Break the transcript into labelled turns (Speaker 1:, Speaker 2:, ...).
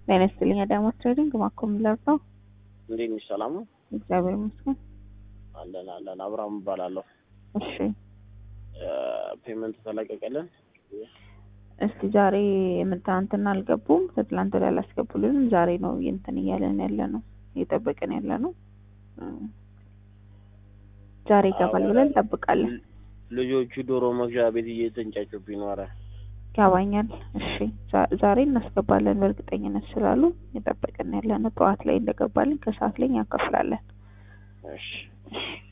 Speaker 1: ጤና ይስጥልኝ አዳማ ትሬዲንግ ማኮ ሚለር ነው።
Speaker 2: እንዴት ነሽ? ሰላም ነው?
Speaker 1: እግዚአብሔር ይመስገን።
Speaker 2: አለን አለን። አብርሃም እባላለሁ።
Speaker 1: እሺ
Speaker 2: ፔመንት ተለቀቀልን።
Speaker 1: እስቲ ዛሬ ትናንትና አልገቡም፣ ከትላንት ወዲያ አላስገቡልንም። ዛሬ ነው እንትን እያለን ያለ ነው እየጠበቅን ያለ ነው። ዛሬ ይገባል ብለን እንጠብቃለን።
Speaker 2: ልጆቹ ዶሮ መግዣ ቤት እየተንጫጩብኝ ነው። ኧረ
Speaker 1: ያባኛል። እሺ ዛ- ዛሬ እናስገባለን በእርግጠኝነት ስላሉ እየጠበቅን ያለ ነው። ጠዋት ላይ እንደገባልን ከሰዓት ላይ ያከፍላለን።
Speaker 2: እሺ
Speaker 1: እሺ